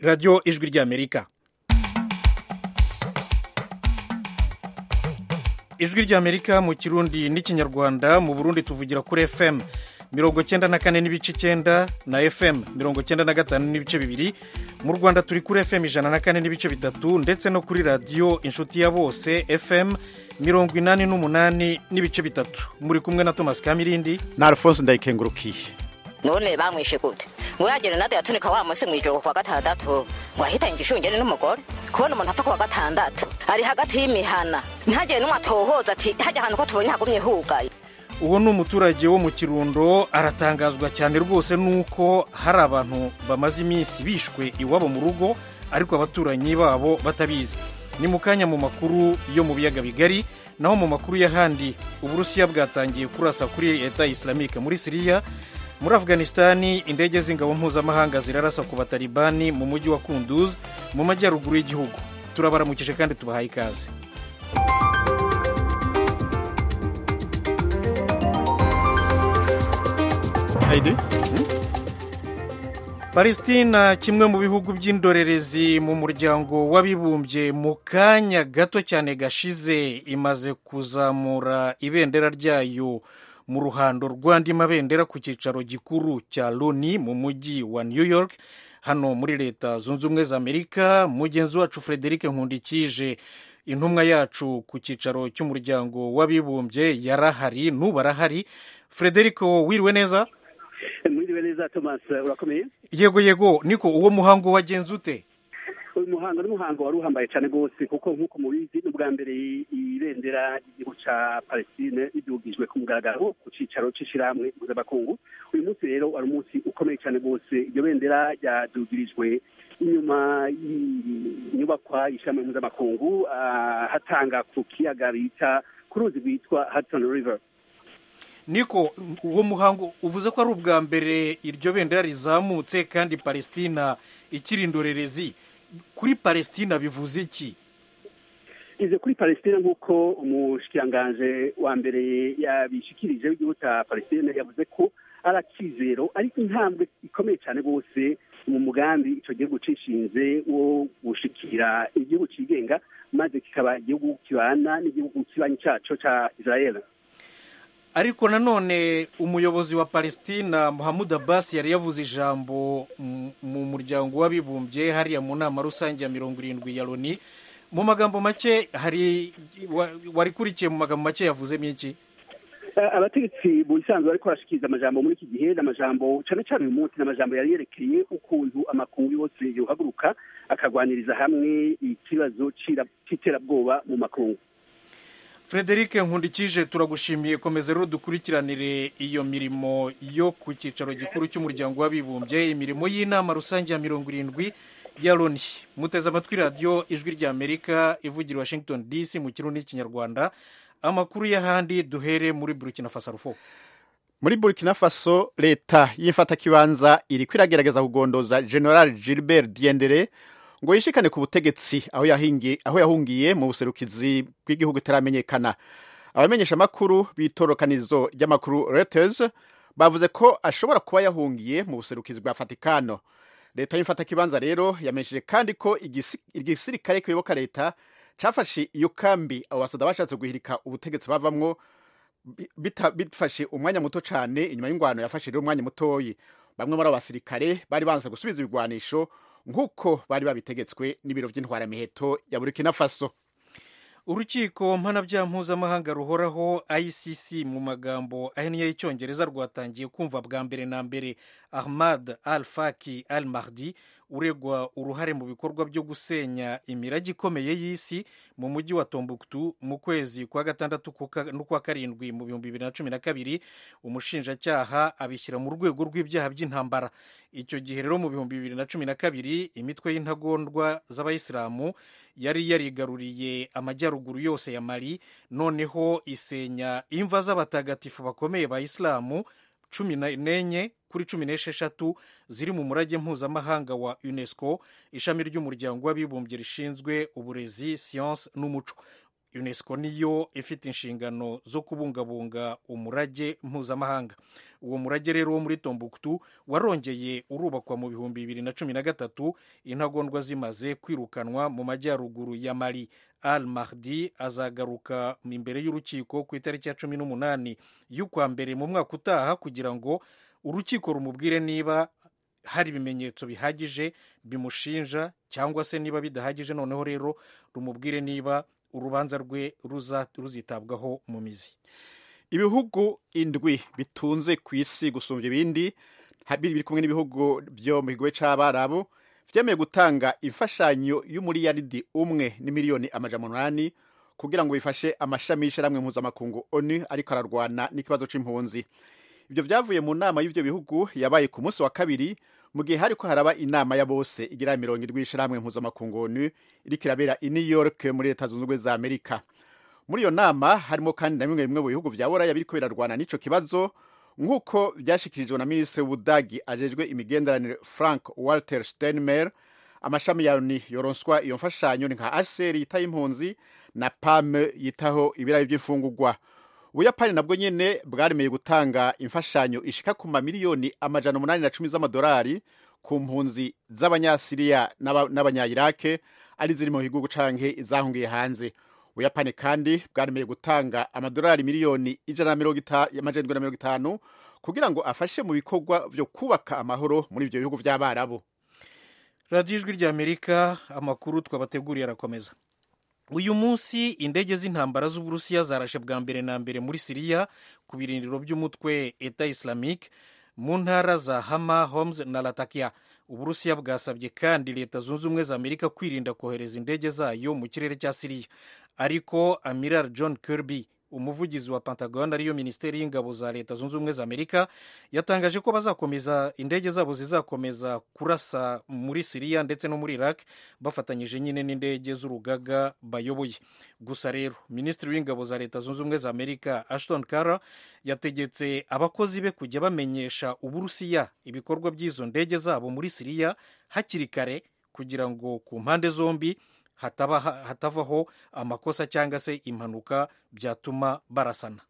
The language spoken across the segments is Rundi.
radiyo ijwi ry'amerika ijwi ry'amerika mu kirundi n'ikinyarwanda mu burundi tuvugira kuri fm mirongo cyenda na kane n'ibice icyenda na fm mirongo cyenda na gatanu n'ibice bibiri mu rwanda turi kuri fm ijana na kane n'ibice bitatu ndetse no kuri radiyo inshuti ya bose fm mirongo inani n'umunani n'ibice bitatu muri kumwe na thomas kamirindi na alphonse ndayikengurukiye none bamwishe gute ngo yagere nade yatunika wa munsi mw'ijoro kuwa gatandatu ngo ahitanye igishungere n'umugore kubona umuntu apfa kuwa gatandatu ari hagati y'imihana ntihagire n'umwe atohoza ati hajya ahantu ko tubonye hagumye hugaye uwo ni umuturage wo mu kirundo aratangazwa cyane rwose nuko hari abantu bamaze iminsi bishwe iwabo mu rugo ariko abaturanyi babo batabizi ni mu kanya mu makuru yo mu biyaga bigari naho mu makuru y'ahandi uburusiya bwatangiye kurasa kuri leta islamike muri siriya muri afganisitani indege z'ingabo mpuzamahanga zirarasa ku batalibani mu mujyi wa kunduz mu majyaruguru y'igihugu turabaramukije kandi tubahaye ikaze palestina kimwe mu bihugu by'indorerezi mu muryango w'abibumbye mu kanya gato cyane gashize imaze kuzamura ibendera ryayo mu ruhando rw'andi mabendera ku cyicaro gikuru cya loni mu mujyi wa new york hano muri leta zunze ubumwe za amerika mugenzi wacu frederic nkundikije intumwa yacu ku cyicaro cy'umuryango w'abibumbye yarahari n'ubu arahari frederic wiriwe neza mwiriwe neza thomas urakomeye yego yego niko uwo muhango wagenze ute uyu muhango ni umuhango wari uhambaye cyane rwose kuko nk'uko mubizi ni ubwa mbere ibendera ry'igihugu cya palestine ridugijwe ku mugaragaro ku cyicaro cy'ishyirahamwe mpuzamakungu uyu munsi rero wari umunsi ukomeye cyane rwose iryo bendera ryadugirijwe inyuma y'inyubakwa y'ishyirahamwe mpuzamakungu hatanga ku kiyaga bita ku ruzi rwitwa hudson river niko uwo muhango uvuze ko ari ubwa mbere iryo bendera rizamutse kandi palestina ikiri indorerezi kuri palestina bivuze iki ize kuri palestina nk'uko umushyikiranganje wa mbere yabishikirije w'igihugu cya palestina yavuze ko ari akizero ariko intambwe ikomeye cyane rwose mu mugambi icyo gihugu cishinze wo gushikira igihugu cyigenga maze kikaba igihugu kibana n'igihugu kibanyi cyaco cya israel ariko nanone umuyobozi wa palestina muhammad abbas yari yavuze ijambo mu muryango w'abibumbye hariya mu nama rusange ya mirongo irindwi ya loni mu magambo make hari warikurikiye mu magambo make yavuzemo iki abategetsi mu bisanzwe bariko barashikiriza amajambo muri iki gihe ni amajambo cyane cyane uyu munsi ni amajambo yari yerekeye ukuntu amakungu yose yohaguruka akagwaniriza hamwe ikibazo c'iterabwoba mu makungu frederic nkundikije turagushimiye komeza rero dukurikiranire iyo mirimo yo ku cyicaro gikuru cy'umuryango w'abibumbye imirimo y'inama rusange ya mirongo irindwi ya loni muteze amatwi radiyo ijwi ry'amerika ivugira washington dc mu kirundi n'ikinyarwanda amakuru y'ahandi duhere muri burkina faso rufo muri burkina faso leta y'imfatakibanza iri kwiragerageza kugondoza general gilbert diendere ngo yishikane ku butegetsi aho yahungiye mu buserukizi bw'igihugu itaramenyekana abamenyesha amakuru b'itorokanizo ry'amakuru Reuters bavuze ko ashobora kuba yahungiye mu buserukizi bwa Vatikano leta y'imfatakibanza rero yamenyesheje kandi ko igisirikare kiyoboka leta cafashe iyo kambi abo basoda bashatse guhirika ubutegetsi bavamwo bifashe umwanya muto cyane inyuma y'ingwano yafashe rero umwanya mutoyi bamwe muri abo basirikare bari banze gusubiza ibigwanisho nk'uko bari babitegetswe n'ibiro by'intwaramiheto ya burkina faso urukiko mpanabyaha mpuzamahanga ruhoraho icc mu magambo ahinnye y'icyongereza rwatangiye kumva bwa mbere na mbere ahmad al faki al mahdi uregwa uruhare mu bikorwa byo gusenya imirage ikomeye y'isi mu mujyi wa tombuktu mu kwezi kwa gatandatu n'ukwa karindwi mu bihumbi bibiri na cumi na kabiri umushinjacyaha abishyira mu rwego rw'ibyaha by'intambara icyo gihe rero mu bihumbi bibiri na cumi na kabiri imitwe y'intagondwa z'abayisilamu yari yarigaruriye amajyaruguru yose ya mali noneho isenya imva z'abatagatifu bakomeye ba isilamu cumi n'enye kuri cumi n'esheshatu ziri mu murage mpuzamahanga wa unesco ishami ry'umuryango w'abibumbye rishinzwe uburezi siyanse n'umuco unesco niyo ifite inshingano zo kubungabunga umurage mpuzamahanga uwo murage rero wo muri tombuktu warongeye urubakwa mu bihumbi bibiri na cumi na gatatu intagondwa zimaze kwirukanwa mu majyaruguru ya mali al mahdi azagaruka imbere y'urukiko ku itariki ya cumi n'umunani y'ukwa mbere mu mwaka utaha kugira ngo urukiko rumubwire niba hari ibimenyetso bihagije bimushinja cyangwa se niba bidahagije noneho rero rumubwire niba urubanza rwe ruzitabwaho mu mizi ibihugu indwi bitunze ku isi gusumbya ibindi biri kumwe n'ibihugu byo mu kigo cy'abarabu byemeye gutanga imfashanyo y'umuriyaridi umwe n'imiliyoni amajana umunani kugira ngo bifashe amashami y'ishyirahamwe mpuzamakungu onu ariko ararwana n'ikibazo cy'impunzi ibyo byavuye mu nama y'ibyo bihugu yabaye ku munsi wa kabiri mu gihe hariko haraba inama ya bose igira mirongo irwi y'ishyirahamwe mpuzamakungu onu iriko irabera i new york muri leta zunze ubumwe za amerika muri iyo nama harimo kandi na bimwe bimwe mu bihugu bya buraya biriko birarwana n'ico kibazo nk'uko byashyikirijwe na minisitiri w'ubudagi ajejwe imigenderanire frank walter steinmeier amashami ya oni yoronswa iyo mfashanyo ni nka hcr yitaho impunzi na pame yitaho ibirayi by'imfungurwa ubuyapani nabwo nyene bwaremeye gutanga imfashanyo ishika ku mamiliyoni amajana umunani na cumi z'amadolari ku mpunzi z'abanyasiriya n'abanyayirake ari ziri mu gihugu canke izahungiye hanze ubuyapani kandi bwaremeye gutanga amadolari miliyoni ijana amajana na mirongo itanu kugira ngo afashe mu bikorwa vyo kubaka amahoro muri ivyo bihugu vy'abarabu radiyo ijwi ry'amerika amakuru twabateguriye arakomeza uyu munsi indege z'intambara z'uburusiya zarashe bwa mbere na mbere muri siriya ku birindiro by'umutwe eta islamique mu ntara za hama homes na latakia uburusiya bwasabye kandi leta zunze ubumwe za amerika kwirinda kohereza indege zayo mu kirere cya siriya ariko amiral john kirby umuvugizi wa pentagon ariyo minisiteri y'ingabo za leta zunze ubumwe za amerika yatangaje ko bazakomeza indege zabo zizakomeza kurasa muri siriya ndetse no muri iraq bafatanyije nyine n'indege z'urugaga bayoboye gusa rero minisitiri w'ingabo za leta zunze ubumwe za amerika ashton kara yategetse abakozi be kujya bamenyesha uburusiya ibikorwa by'izo ndege zabo muri siriya hakiri kare kugira ngo ku mpande zombi hatavaho amakosa cyangwa se impanuka byatuma barasana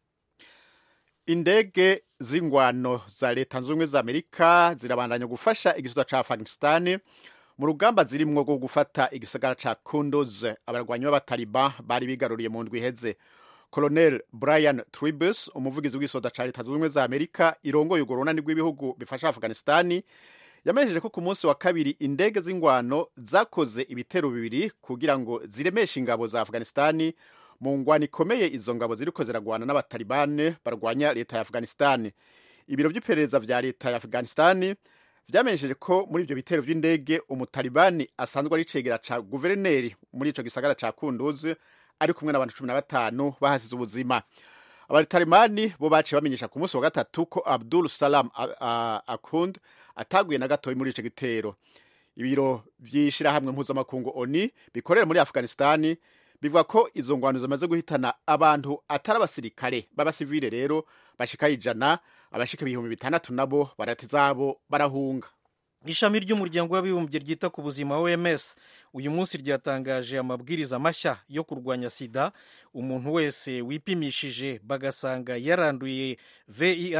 indege z'ingwano za leta zunze ubumwe za amerika zirabandanya gufasha igisota ca afghanistan mu rugamba zirimwo rwo gufata igisagara ca kunduz abarwanyi b'abataliban bari bigaruriye mu ndwi iheze colonel brian tribus umuvugizi w'igisota ca leta zunze ubumwe za amerika irongoye urwo runani rw'ibihugu bifasha afghanistan yamenyesheje ko ku munsi wa kabiri indege z'ingwano zakoze ibitero bibiri kugira ngo ziremeshe ingabo za afghanistani mu ngwano ikomeye izo ngabo ziriko ziragwana n'abatalibane barwanya leta ya afghanistani ibiro by'iperereza vya leta ya afghanistani vyamenyesheje ko muri ivyo bitero vy'indege umutalibani asanzwe ari cegera ca guverineri muri ico gisagara ca kunduzi ari kumwe n'abantu cumi na batanu bahasize ubuzima abatalibani bo baciye bamenyesha ku munsi wa gatatu ko abdul salam akund ataguye na gatoya muri ico gitero ibiro vy'ishirahamwe mpuzamakungu oni bikorera muri afghanistani bivuga ko izo ngwano zimaze guhitana abantu atari abasirikare b'abasivile rero bashika ijana abashika ibihumbi bitandatu nabo barata zabo barahunga ishami ry'umuryango w'abibumbye ryita ku buzima oms uyu munsi ryatangaje amabwiriza mashya yo kurwanya sida umuntu wese wipimishije bagasanga yaranduye vih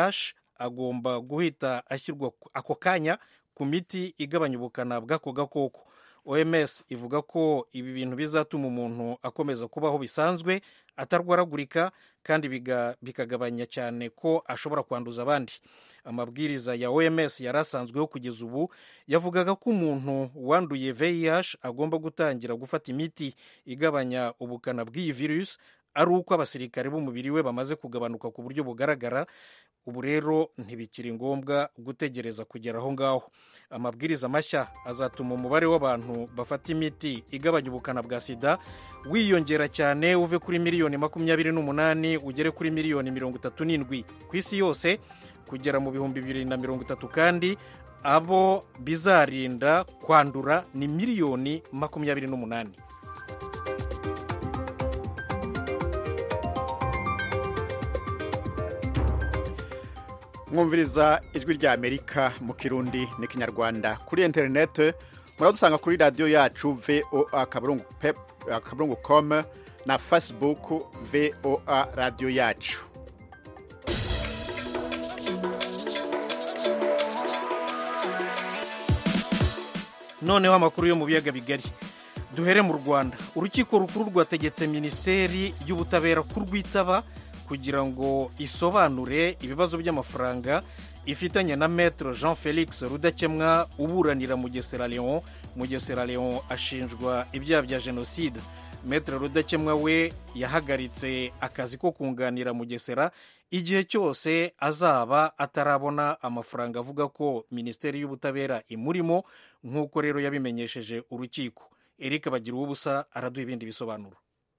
agomba guhita ashyirwa ako kanya ku miti igabanya ubukana bw'ako gakoko oms ivuga ko ibi bintu bizatuma umuntu akomeza kubaho bisanzwe atarwaragurika kandi bikagabanya cyane ko ashobora kwanduza abandi amabwiriza ya oms yari asanzweho kugeza ubu yavugaga ko umuntu wanduye vih agomba gutangira gufata imiti igabanya ubukana bw'iyi virusi ari uko abasirikare b'umubiri we bamaze kugabanuka ku buryo bugaragara ubu rero ntibikiri ngombwa gutegereza kugera aho ngaho amabwiriza mashya azatuma umubare w'abantu bafata imiti igabanya ubukana bwa sida wiyongera cyane uve kuri miliyoni makumyabiri n'umunani ugere kuri miliyoni mirongo itatu n'indwi ku isi yose kugera mu bihumbi bibiri na mirongo itatu kandi abo bizarinda kwandura ni miliyoni makumyabiri n'umunani mwumviriza ijwi rya amerika mu kirundi n'ikinyarwanda kuri interineti muradusanga kuri radiyo yacu voa akaburungu com na facebook voa radiyo yacu noneho amakuru yo mu biyaga bigari duhere mu rwanda urukiko rukuru rwategetse minisiteri y'ubutabera kurwitaba kugira ngo isobanure ibibazo by'amafaranga ifitanye na metero jean felix rudakemwa uburanira mugesera leon mugesera leon ashinjwa ibyaha bya jenoside metero rudakemwa we yahagaritse akazi ko kunganira mugesera igihe cyose azaba atarabona amafaranga avuga ko minisiteri y'ubutabera imurimo nk'uko rero yabimenyesheje urukiko eric bagira ubusa araduha ibindi bisobanuro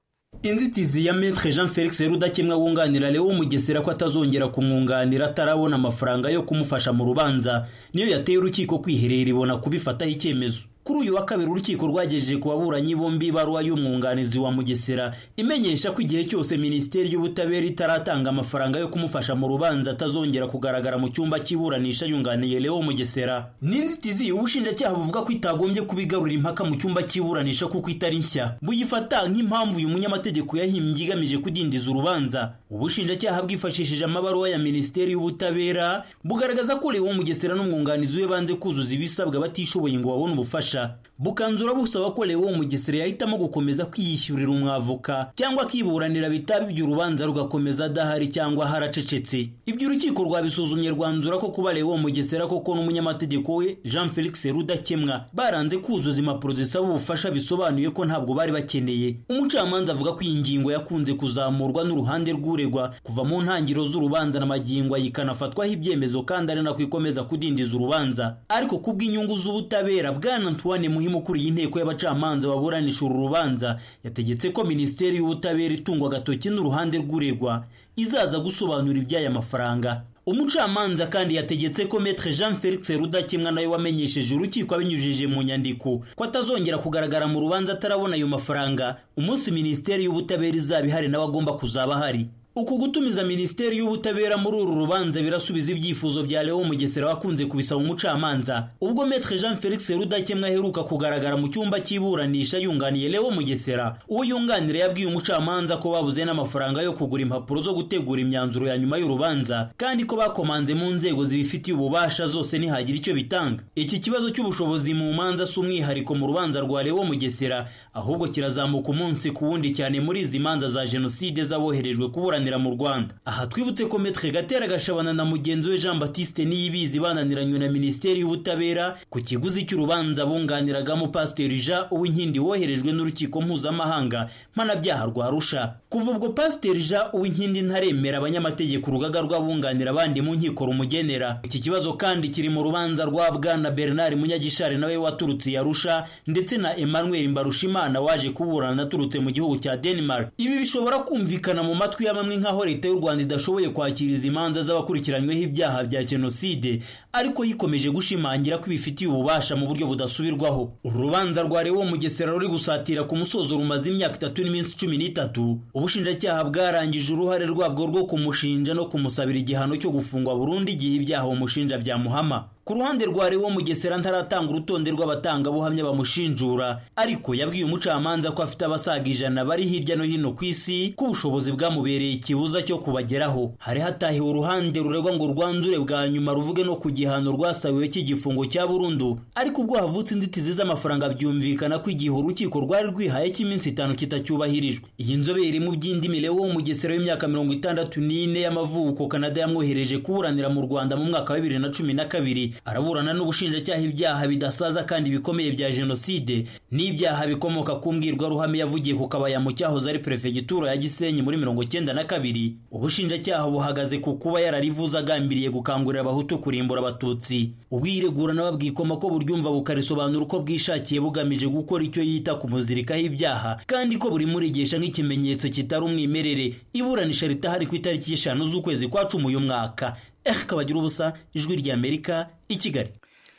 inzitizi ya metre jean felix rudakemwa wunganira leo mugesera ko atazongera kumwunganira atarabona amafaranga yo kumufasha mu rubanza niyo yateye urukiko kwiherera ibona kubifataho icyemezo kuri uyu wa kabiri urukiko rwagejeje ku baburanyi bombi ibaruwa y'umwunganizi wa mugesera imenyesha ko igihe cyose minisiteri y'ubutabera itaratanga amafaranga yo kumufasha mu rubanza atazongera kugaragara mu cyumba cy'iburanisha yunganiye leo mugesera n'inzitizi ubushinjacyaha buvuga ko itagombye kubigarura impaka mu cyumba cy'iburanisha kuko itari nshya buyifata nk'impamvu uyu munyamategeko yahimbye igamije kudindiza urubanza ubushinjacyaha bwifashishije amabaruwa ya minisiteri y'ubutabera bugaragaza ko leo mugesera n'umwunganizi we banze kuzuza ibisabwa batishoboye ngo babone ubufasha bukanzura busaba ko leo mugesera yahitamo gukomeza kwiyishyurira umwavoka cyangwa akiburanira bitaba ibyo urubanza rugakomeza adahari cyangwa haracecetse ibyo urukiko rwabisuzumye rwanzura ko kuba leo mugesera koko n'umunyamategeko we jean felix rudakemwa baranze kuzuza impapuro zisaba ubufasha bisobanuye ko ntabwo bari bakeneye umucamanza avuga ko iyi ngingo yakunze kuzamurwa n'uruhande rw'uregwa kuva mu ntangiriro z'urubanza na magingo ikanafatwaho ibyemezo kandi ari nako ikomeza kudindiza urubanza ariko kubw'inyungu z'ubutabera bwana antoine muhimu ukuriye inteko y'abacamanza baburanisha uru rubanza yategetse ko minisiteri y'ubutabera itungwa agatoki n'uruhande rw'uregwa izaza gusobanura iby'aya mafaranga umucamanza kandi yategetse ko metre jean felix rudakemwa nawe wamenyesheje urukiko abinyujije mu nyandiko ko atazongera kugaragara mu rubanza atarabona ayo mafaranga umunsi minisiteri y'ubutabera izaba ihari nawe agomba kuzaba ahari uku gutumiza minisiteri y'ubutabera muri uru rubanza birasubiza ibyifuzo bya leo mugesera wakunze kubisaba umucamanza ubwo metre jean felix rudakemwa aheruka kugaragara mu cyumba cy'iburanisha yunganiye leo mugesera uwo yunganira yabwiye umucamanza ko babuze n'amafaranga yo kugura impapuro zo gutegura imyanzuro ya nyuma y'urubanza kandi ko bakomanze mu nzego zibifitiye ububasha zose ntihagira icyo bitanga iki kibazo cy'ubushobozi mu manza si umwihariko mu rubanza rwa leo mugesera ahubwo kirazamuka umunsi ku wundi cyane muri izi manza za jenoside z'aboherejwe kuburanira mu Rwanda aha twibutse ko Metre Gatera Gashabana na mugenzi we Jean Baptiste Niyibizi bananiranywe na Minisiteri y'Ubutabera ku kiguzi cy'urubanza bunganiragamo Pasiteri Jean Uwinkindi woherejwe n'urukiko mpuzamahanga mpanabyaha rwa Arusha kuva ubwo Pasiteri Jean Uwinkindi ntaremera abanyamategeko urugaga rw'abunganira abandi mu nkiko rumugenera iki kibazo kandi kiri mu rubanza rwa Bwana Bernard Munyagishari nawe waturutse Arusha ndetse na Emmanuel Mbarushimana waje kuburana aturutse mu gihugu cya Denmark ibi bishobora kumvikana mu matwi ya bamwe nk'aho leta y'u rwanda idashoboye kwakira izi manza z'abakurikiranyweho ibyaha bya jenoside ariko yikomeje gushimangira ko ibifitiye ububasha mu buryo budasubirwaho uru rubanza rwa rewo mugesera ruri gusatira ku musozo rumaze imyaka itatu n'iminsi cumi n'itatu ubushinjacyaha bwarangije uruhare rwabwo rwo kumushinja no kumusabira igihano cyo gufungwa burundu igihe ibyaha umushinja byamuhama ku ruhande rwa Lewo Mugesera ntaratanga urutonde rw'abatangabuhamya bamushinjura ariko yabwiye umucamanza ko afite abasaga ijana bari hirya no hino ku isi ko ubushobozi bwamubereye ikibuza cyo kubageraho hari hatahiwe uruhande ruregwa ngo rwanzure bwa nyuma ruvuge no ku gihano rwasabiwe cy'igifungo cya burundu ariko ubwo havutse inzitizi z'amafaranga byumvikana ko igihe urukiko rwari rwihaye cy'iminsi itanu kitacyubahirijwe iyi nzobere mu by'indimi Lewo Mugesera w'imyaka mirongo itandatu n'ine y'amavuko Canada yamwohereje kuburanira mu Rwanda mu mwaka wa bibiri na cumi na kabiri araburana n'ubushinjacyaha ibyaha bidasaza kandi bikomeye bya jenoside n'ibyaha bikomoka ku mbwirwaruhame yavugiye ku kabaya mu cyahoze ari perefegitura ya gisenyi muri mirongo cyenda na kabiri ubushinjacyaha buhagaze ku kuba yararivuze agambiriye gukangurira abahutu kurimbura abatutsi ubwiregura n'ababwikoma ko buryumva bukarisobanura uko bwishakiye bugamije gukora icyo yita kumuzirikaho ibyaha kandi ko buri murigesha nk'ikimenyetso kitari umwimerere iburanisha ritahari ku itariki y'eshanu z'ukwezi kwa cumi uyu mwaka eh kabagira ubusa ijwi ry'amerika i kigali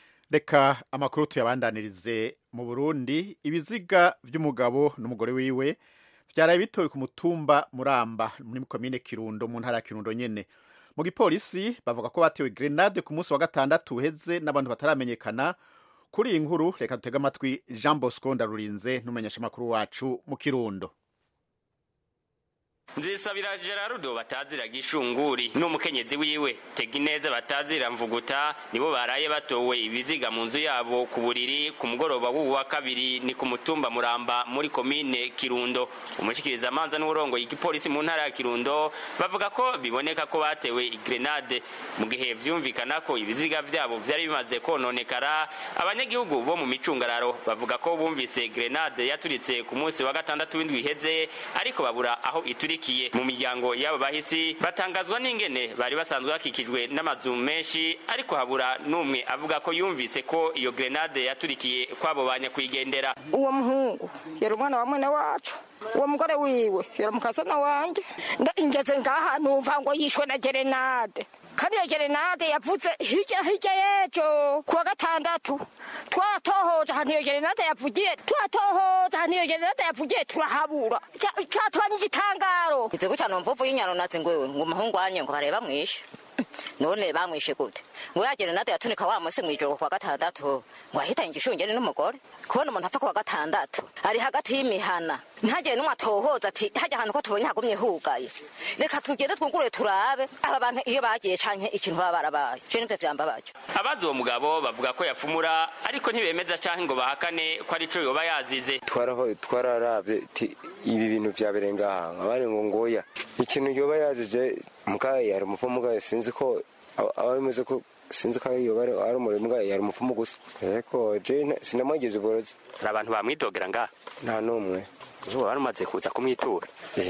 reka amakuru tuyabandanirize mu burundi ibiziga by'umugabo n'umugore wiwe byaraye bitowe ku mutumba muramba muri komine kirundo mu ntara ya kirundo nyene mu gipolisi bavuga ko batewe grenade ku munsi wa gatandatu uheze n'abantu bataramenyekana kuri iyi nkuru reka dutege amatwi jean bosco ndarurinze n'umumenyeshamakuru wacu mu kirundo nzisabira gerardo batazira gishunguri n'umukenyezi wiwe tegineza batazira mvuguta nibo baraye batowe ibiziga mu nzu yabo ku buriri ku mugoroba w'ubu wa kabiri ni ku mutumba muramba muri komine kirundo umushikiriza amanza n'uburongoye igipolisi mu ntara ya kirundo bavuga ko biboneka ko batewe igrenade mu gihe vyumvikana ko ibiziga vyabo vyari bimaze kononekara abanyagihugu bo mu micungararo bavuga ko bumvise grenade yaturitse ku munsi wa gatandatu w'indwi iheze ariko babura aho iturikiye mu miryango y'abo bahisi batangazwa n'ingene bari basanzwe bakikijwe n'amazu menshi ariko habura n'umwe avuga ko yumvise ko iyo grenade yaturikiye kwabo banyakwigendera uwo muhungu yari umwana wa mwene wacu uwo mugore wiwe yari umukazana wanjye ingeze ngaha numva ngo yishwe na gerenade kandi iyo gerenade yavuze hirya hirya y'ejo kuwa gatandatu twatohoje ahantu iyo gerenade yavugiye twatohoje ahantu iyo gerenade yavugiye turahabura catubanye igitangaro ize gutya numva uvuye inyano nazi ngwewe ngo umuhungu wanye ngo bareba mwishe none bamwishe gute ngo ya gerenade yatunika wa munsi mw'ijoro kuwa gatandatu ngo ahitanye igishungeri n'umugore kubona umuntu apfa kuwa gatandatu ari hagati y'imihana ntihagire n'umwe atohoza ati hajya ahantu ko tubonye hagumye hugaye reka tugende twungurure turabe aba bantu iyo bagiye canke ikintu baba barabaye je nivyo vyambabaje abazi uwo mugabo bavuga ko yapfumura ariko ntibemeza canke ngo bahakane ko arico yoba yazize twararavye ibi bintu vyabereye ngaha abari ngo ngoya ikintu yoba yazize mugaye yari umupfumu mugaye sinzi ko aba bimeze ko sinzi ko yoba ari umurimo mugaye yari umupfumu gusa ariko je sinamwigeze uborozi hari abantu bamwidogera ngaha nta n'umwe ubu wari umaze kuza kumwitura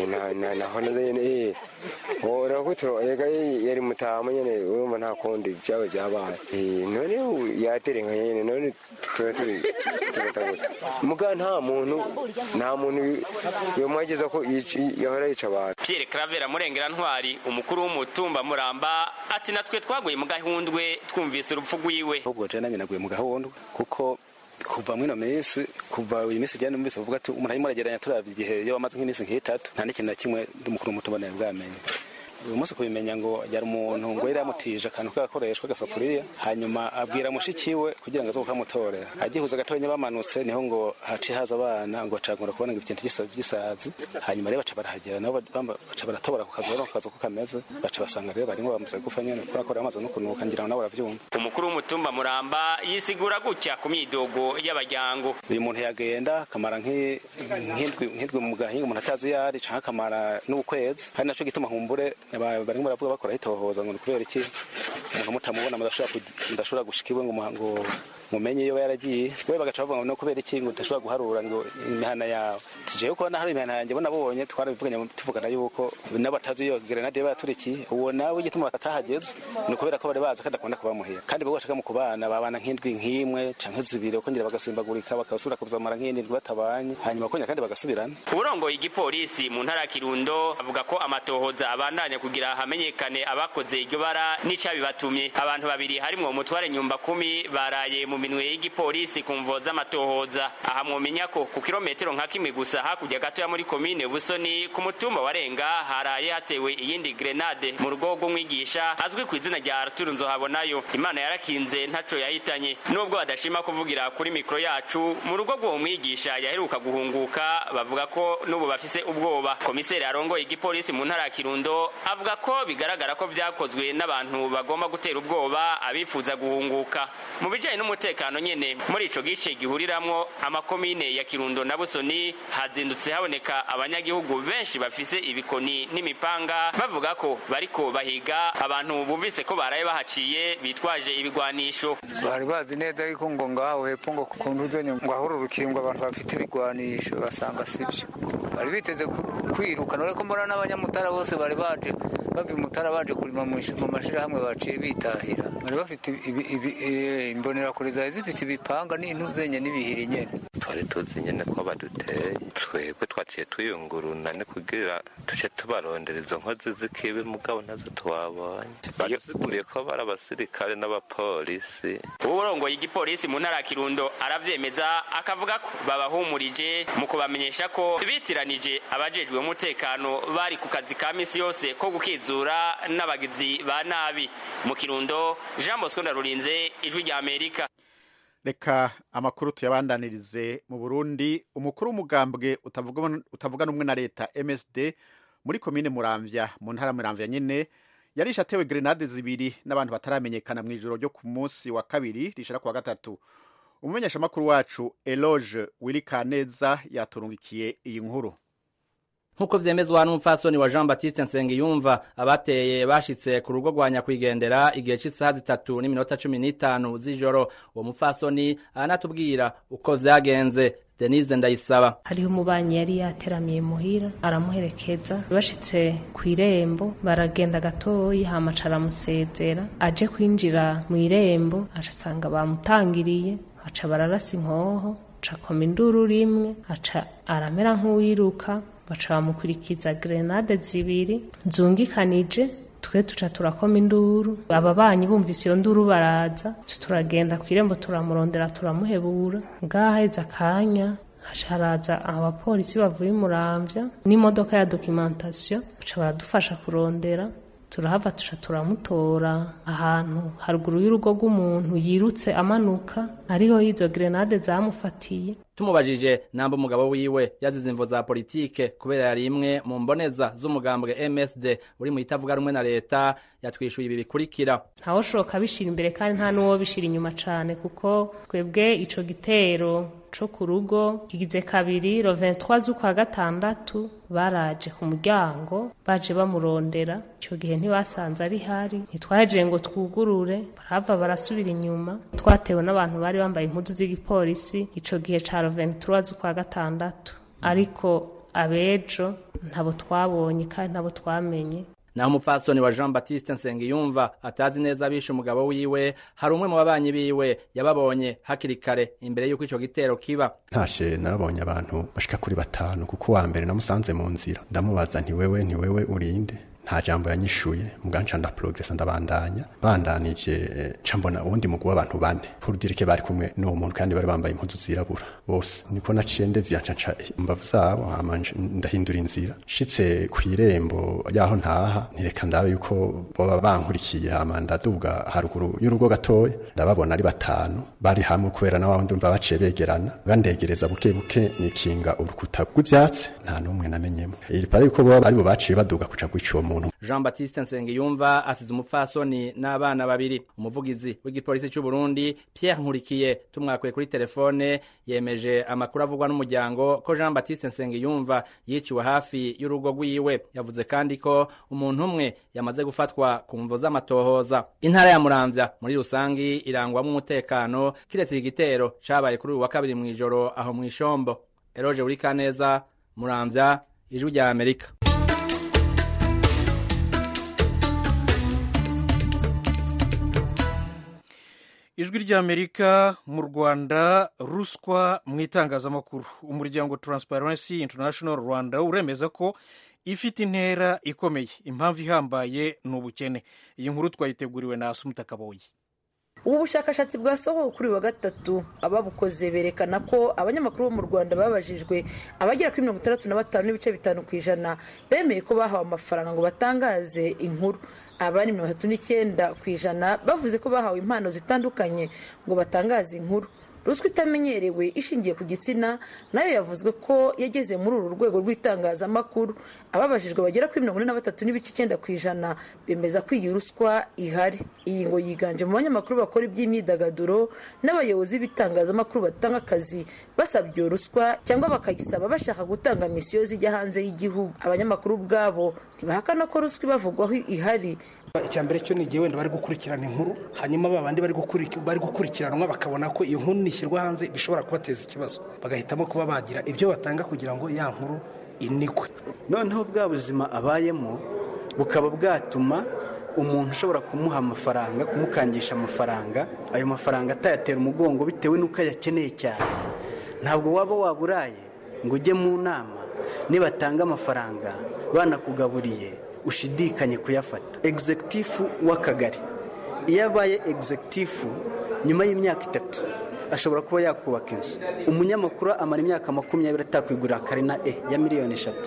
naho nyene urakutura yega yari mutama nyene urumva nta kundi byaba byabaye none yaterenga nyene none tuba turi tugataguta muga nta muntu nta muntu yomwageza ko yahora yica abantu Pierre Claver Murengera Ntwari umukuru w'umutumba Muramba ati natwe twaguye mu gahundwe twumvise urupfu rwiwe ahubwo je nanjye naguye mu gahundwe kuko kuva mwino minsi kuva uyu minsi jyane numvise bavuga ati umuntu arimo arageranya turavye igihe iyo bamaze nk'iminsi nk'itatu nta n'ikintu na kimwe ndi umukuru w'umutumba nawe bwamenye uyu munsi kubimenya ngo yari umuntu ngo yari yamutije akantu k'agakoreshwa agasafuriya hanyuma abwira mushiki we kugira ngo aze kukamutorera agihuza gatonya bamanutse niho ngo haciye haza abana ngo bacagura kubona ngo ikintu gisazi hanyuma rero baca barahagera nabo baca baratobora ku kazu ku kazu ko kameze baca basanga rero barimo bamaze gupfa nyene kubera ko bamaze no kunuka ngira ngo nabo baravyumva umukuru w'umutumba Muramba yisigura gutya ku myidogo y'abajyango uyu muntu yagenda akamara nk'indwi mu gahinga umuntu atazi yari canke akamara n'ukwezi kandi naco gituma humbure barimo baravuga bakora hitohoza ngo ni kubera iki umuntu mutamubona mudashobora gushika iwe ngo mumenye iyo yaragiye we bagaca bavuga ngo no kubera iki ngo udashobora guharura ngo imihana yawe tujewe ko hari imihana yanjye bo nabonye twarabivuganye tuvugana yuko n'abatazi iyo grenade yaba yaturikiye uwo nawe igituma batahageze ni ukubera ko bari bazi ko adakunda kuba muhira kandi bo bashaka mu kubana babana nk'indwi nk'imwe canke zibiri bakongera bagasimbagurika bakabasubira kuzamara nk'indwi batabanye hanyuma bakongera kandi bagasubirana uburongoye igipolisi mu ntara ya kirundo avuga ko amatohoza abandanya kugira hamenyekane abakoze iryo bara n'icabibatumye abantu babiri harimwo umutware nyumba kumi baraye mu minwe y'igipolisi ku mvo z'amatohoza aha mwomenya ko ku kilometero nka kimwe gusa hakurya gatoya muri komine busoni ku mutumba wa renga haraye hatewe iyindi grenade mu rugo rw'umwigisha azwi ku izina rya arturu nzohabonayo imana yarakinze ntaco yahitanye nubwo badashima kuvugira kuri mikoro yacu mu rugo rw'uwo mwigisha yaheruka guhunguka bavuga ko n'ubu bafise ubwoba komiseri arongoye igipolisi mu ntara ya kirundo avuga ko bigaragara ko vyakozwe n'abantu bagomba gutera ubwoba abifuza guhunguka mu bijanye n'umutekano nyene muri ico gice gihuriramwo amakomine ya kirundo na busoni hazindutse haboneka abanyagihugu benshi bafise ibikoni n'imipanga bavuga ko bariko bahiga abantu bumvise ko baraye bahaciye bitwaje ibigwanisho bari bazi neza yuko ngo ngaho hepfo ngo ku nduzenya ngo ahururukire ngo abantu bafite ibigwanisho basanga sibyo bari biteze kwirukana ureko mbona n'abanyamutara bose bari baje bava imutara baje kurima mu mashirahamwe baciye bitahira bari bafite imbonerakure zari zifite ibipanga n'intuzenye n'ibihiri nyene twari tuzi nyene ko baduteye twebwe twaciye tuyunguruna ni kugira tuce tubarondera izo nkozi z'ikibi mugabo nazo twabonye badusiguriye ko bari abasirikare n'abapolisi uburongoye igipolisi mu ntara ya kirundo aravyemeza akavuga ko babahumurije mu kubamenyesha ko bitiranije abajejwe umutekano bari ku kazi ka misi yose ko gukizura n'abagizi ba nabi mu kirundo jean bosco ndarurinze ijwi rya amerika reka amakuru tuyabandanirize mu burundi umukuru w'umugambwe utavuga n'umwe na leta msd muri komine muramvya mu ntara muramvya nyene yarishe atewe grenade zibiri n'abantu bataramenyekana mu ijoro ryo ku munsi wa kabiri rishira ku wa gatatu umumenyeshamakuru wacu eloge wirikaneza yaturungikiye iyi nkuru nk'uko vyemezwa n'umupfasoni wa jean baptiste nsengiyumva abateye bashitse ku rugo rwa nyakwigendera igihe c'isaha zitatu n'iminota cumi n'itanu z'ijoro uwo mupfasoni aranatubwira uko vyagenze denise ndayisaba hariho umubanyi yari yateramiye muhira aramuherekeza bashitse ku irembo baragenda gatoyi hamaca aramusezera aje kwinjira mu irembo asanga bamutangiriye aca bararasa inkoho aca akoma induru rimwe aca aramera nk'uwiruka baca bamukurikiza grenade zibiri zungikanije twe tuca turakoma induru aba banyi bumvise iyo nduru baraza turagenda ku irembo turamurondera turamuhebura ngaheza akanya haraza abapolisi bavuye umuramvya n'imodoka ya documentation baca baradufasha kurondera turahava tuca turamutora ahantu haruguru y'urugo rw'umuntu yirutse amanuka ariho izo grenade zamufatiye tumubajije namba umugabo wiwe yazize imvo za politike kubera yari imwe mu mboneza z'umugambwe MSD uri mu itavuga rumwe na leta yatwishuye ibi bikurikira ntawushoka bishira imbere kandi nta n'uwo bishira inyuma cane kuko twebwe ico gitero co ku rugo kigize kabiri ro 23 z'ukwa gatandatu baraje ku muryango baje bamurondera ico gihe ntibasanze ari hari ntitwaje ngo twugurure barava barasubira inyuma twatewe n'abantu bari bambaye impuzu z'igipolisi ico gihe ca 23 z'ukwa gatandatu ariko abejo ntabo twabonye kandi ntabo twamenye naho umupfasoni wa jean baptiste nsengiyumva atazi neza abishe umugabo wiwe hari umwe mu babanyi biwe yababonye hakiri kare imbere y'uko ico gitero kiba ntashe narabonye abantu bashika kuri batanu kuko uwa mbere namusanze mu nzira ndamubaza nti wewe nti wewe urinde nta jambo yanyishuye muganca nda progress ndabandanya bandanije ca mbona uwundi mugwi w'abantu bane pour dire que bari kumwe n'uwo muntu kandi bari bambaye impuzu zirabura bose niko naciye ndevya nca imbavu zabo hama ndahindura inzira shitse kw'irembo yaho ntaha ntireka ndabe yuko boba bankurikiye hama ndaduga haruguru y'urugo gatoya ndababona ari batanu bari hamwe kubera na wawundi umva baciye begerana bandegereza buke buke nikinga urukuta rw'ivyatsi nta n'umwe namenyemo iri pare yuko boba aribo baciye baduga kuca kwica uwo muntu jean baptiste nsengiyumva asize umupfasoni n'abana babiri umuvugizi w'igipolisi cy'u burundi pierre nkurikiye tumwakuye kuri telefone yemeje amakuru avugwa n'umuryango ko jean baptiste nsengiyumva yiciwe hafi y'urugo rwiwe yavuze kandi ko umuntu umwe yamaze gufatwa ku mvo z'amatohoza intara ya muramvya muri rusangi irangwamo umutekano kiretse igitero cabaye kuri uyu wa kabiri mw'ijoro aho mw'ishombo eroje uri kaneza muramvya ijwi rya amerika ijwi ry'amerika mu rwanda ruswa mu itangazamakuru umuryango transparency international rwanda uremeza ko ifite intera ikomeye impamvu ihambaye ni ubukene iyi nkuru twayiteguriwe na asumuta kaboyi ubu bushakashatsi bwasohowe kuri wa gatatu ababukoze berekana ko abanyamakuru bo mu rwanda babajijwe abagera kuri mirongo itandatu na batanu n'ibice bitanu ku ijana bemeye ko bahawe amafaranga ngo batangaze inkuru abandi mirongo itatu n'icyenda ku ijana bavuze ko bahawe impano zitandukanye ngo batangaze inkuru ruswa itamenyerewe ishingiye ku gitsina nayo yavuzwe ko yageze muri uru rwego rw'itangazamakuru ababajijwe bagera kuri mirongo ine na batatu n'ibice icyenda ku ijana bemeza ko iyi ruswa ihari iyi ngo yiganje mu banyamakuru bakora iby'imyidagaduro n'abayobozi b'ibitangazamakuru batanga akazi basabye iyo ruswa cyangwa bakayisaba bashaka gutanga misiyo zijya hanze y'igihugu abanyamakuru ubwabo ntibahakana ko ruswa ibavugwaho ihari icya mbere cyo ni igihe wenda bari gukurikirana inkuru hanyuma ba bandi bari gukurikiranwa bakabona ko iyo nkuru nishyirwa hanze bishobora kubateza ikibazo bagahitamo kuba bagira ibyo batanga kugira ngo ya nkuru inikwe noneho bwa buzima abayemo bukaba bwatuma umuntu ushobora kumuha amafaranga kumukangisha amafaranga ayo mafaranga atayatera umugongo bitewe n'uko ayakeneye cyane ntabwo waba waburaye ngo ujye mu nama nibatanga amafaranga banakugaburiye ushidikanye kuyafata egizegitifu w'akagari iyo abaye egizegitifu nyuma y'imyaka itatu ashobora kuba yakubaka inzu umunyamakuru amara imyaka makumyabiri atakwigurira karina e ya miliyoni eshatu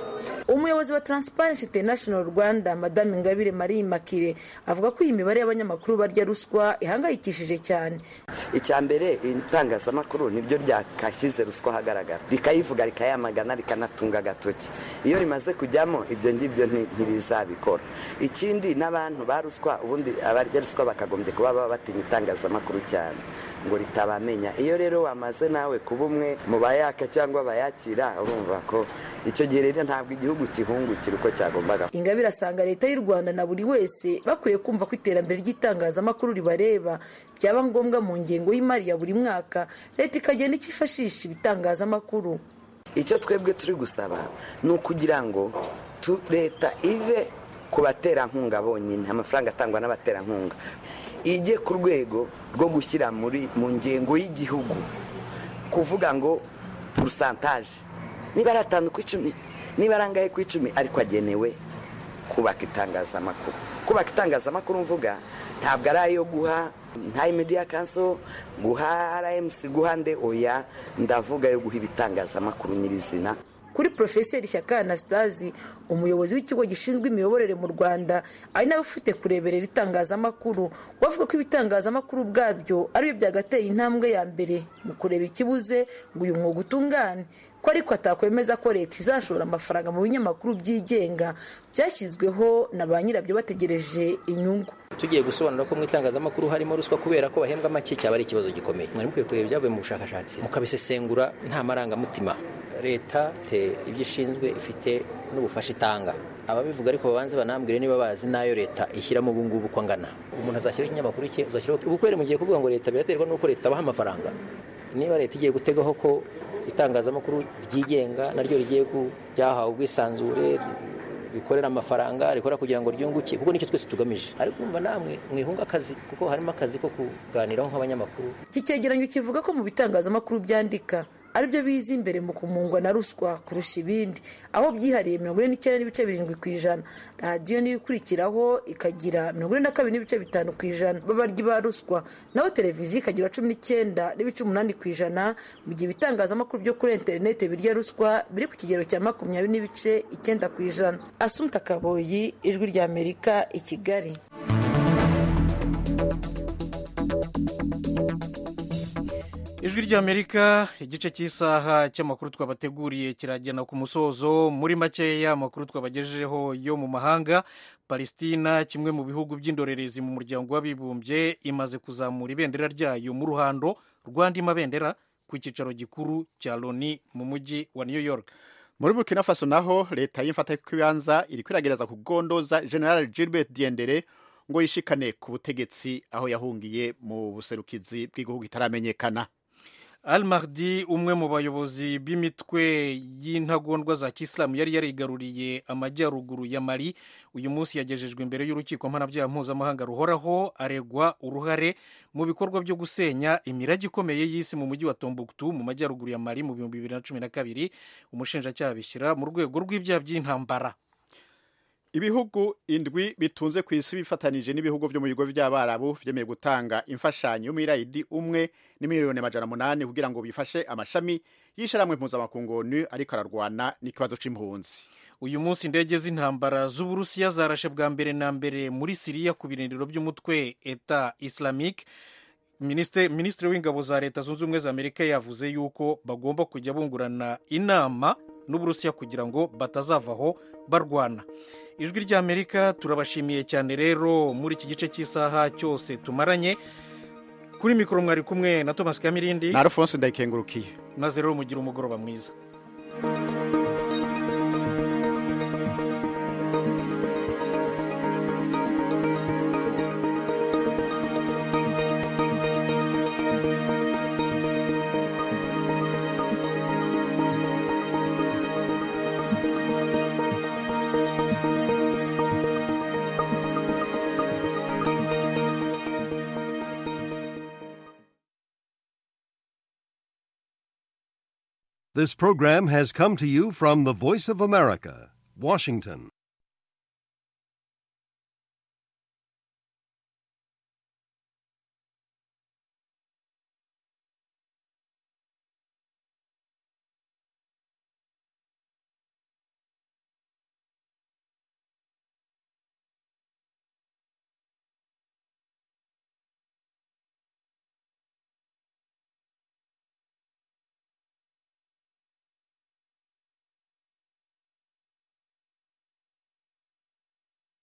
umuyobozi wa transparency international rwanda madame ingabire marie makire avuga ko iyi mibare y'abanyamakuru barya ruswa ihangayikishije cyane icya mbere itangazamakuru niryo ryakashyize ruswa ahagaragara rikayivuga rikayamagana rikanatunga agatoki iyo rimaze kujyamo ibyo ngibyo ntibizabikora ikindi n'abantu ba ruswa ubundi abarya ruswa bakagombye kuba baba batinya itangazamakuru cyane ngo ritabamenya iyo rero wamaze nawe kuba umwe mu bayaka cyangwa bayakira urumva ko icyo gihe rero ntabwo igihugu kihungukira uko cyagombaga ingabire asanga leta y'u rwanda na buri wese bakwiye kumva ko iterambere ry'itangazamakuru ribareba byaba ngombwa mu ngengo y'imari ya buri mwaka leta ikagenda ikifashisha ibitangazamakuru icyo twebwe turi gusaba ni ukugira ngo leta ive ku baterankunga bonyine amafaranga atangwa n'abaterankunga ijye ku rwego rwo gushyira muri mu ngengo y'igihugu kuvuga ngo purusantaje niba ari atanu ku icumi niba ari angahe ku icumi ariko agenewe kubaka itangazamakuru kubaka itangazamakuru mvuga ntabwo ari ayo guha nta media kanso guha rmc guha nde oya ndavuga yo guha ibitangazamakuru nyirizina kuri porofeseri shyaka anastasi umuyobozi w'ikigo gishinzwe imiyoborere mu rwanda ari nawe ufite kureberera itangazamakuru wavuga ko ibitangazamakuru ubwabyo aribyo byagateye intambwe ya mbere mu kureba ikibuze ngo uyu mwuga utungane ko ariko atakwemeza ko leta izashora amafaranga mu binyamakuru byigenga byashyizweho na ba nyirabyo bategereje inyungu tugiye gusobanura ko mu itangazamakuru harimo ruswa kubera ko bahembwa make cyaba ari ikibazo gikomeye mwari mukwiye kureba ibyavuye mu bushakashatsi mukabisesengura nta marangamutima leta te ibyo ishinzwe ifite n'ubufasha itanga ababivuga ariko babanze banambwire niba bazi n'ayo leta ishyiramo ubu ngubu uko angana umuntu azashyiraho ikinyamakuru cye uzashyiraho ubukwere mugiye kuvuga ngo leta biraterwa n'uko leta abaha amafaranga niba leta igiye gutegaho ko itangazamakuru ryigenga naryo rigiye ryahawe ubwisanzure rikorera amafaranga rikora kugira ngo ryunguke kuko nicyo twese tugamije ariko umva namwe mwihunga akazi kuko harimo akazi ko kuganiraho nk'abanyamakuru iki cyegeranyo kivuga ko mu bitangazamakuru byandika aribyo biza imbere mu kumungwa na ruswa kurusha ibindi aho byihariye mirongo ine n'icyenda n'ibice birindwi ku ijana radiyo niyo ikurikiraho ikagira mirongo ine na kabiri n'ibice bitanu ku ijana b'abaryi ba ruswa naho televiziyo ikagira cumi n'icyenda n'ibice umunani ku ijana mu gihe ibitangazamakuru byo kuri interineti birya ruswa biri ku kigero cya makumyabiri n'ibice icyenda ku ijana asumta kaboyi ijwi ry'amerika i kigali ijwi ry'amerika igice cy'isaha cy'amakuru twabateguriye kiragena ku musozo muri makeya amakuru twabagejejeho yo mu mahanga palestina kimwe mu bihugu by'indorerezi mu muryango w'abibumbye imaze kuzamura ibendera ryayo mu ruhando rw'andi mabendera ku cyicaro gikuru cya loni mu mujyi wa new york muri burkina faso naho leta y'imfatakibanza iri kwiragereza kugondoza general gilbert diendere ngo yishikane ku butegetsi aho yahungiye mu buserukizi bw'igihugu itaramenyekana al mahdi umwe mu bayobozi b'imitwe y'intagondwa za kisilamu yari yarigaruriye amajyaruguru ya mali uyu munsi yagejejwe imbere y'urukiko mpanabyaha mpuzamahanga ruhoraho aregwa uruhare mu bikorwa byo gusenya imirage ikomeye y'isi mu mujyi wa tombuktu mu majyaruguru ya mali mu bihumbi bibiri na cumi na kabiri umushinjacyaha bishyira mu rwego rw'ibyaha by'intambara ibihugu indwi bitunze ku isi bifatanije n'ibihugu byo mu bigo by'abarabu byemeye gutanga imfashanyo y'umwirayidi umwe n'imiliyoni amajana munani kugira ngo bifashe amashami y'ishyirahamwe mpuzamakungu onu ariko ararwana n'ikibazo c'impunzi uyu munsi indege z'intambara z'uburusiya zarashe bwa mbere na mbere muri siriya ku birindiro by'umutwe eta islamique minisitiri w'ingabo za leta zunze ubumwe za amerika yavuze yuko bagomba kujya bungurana inama n'uburusiya kugira ngo batazavaho barwana ijwi ry'amerika turabashimiye cyane rero muri iki gice cy'isaha cyose tumaranye kuri mikoro mwari kumwe na thomas kamirindi na alphonse ndayikengurukiye maze rero mugire umugoroba mwiza This program has come to you from the Voice of America, Washington.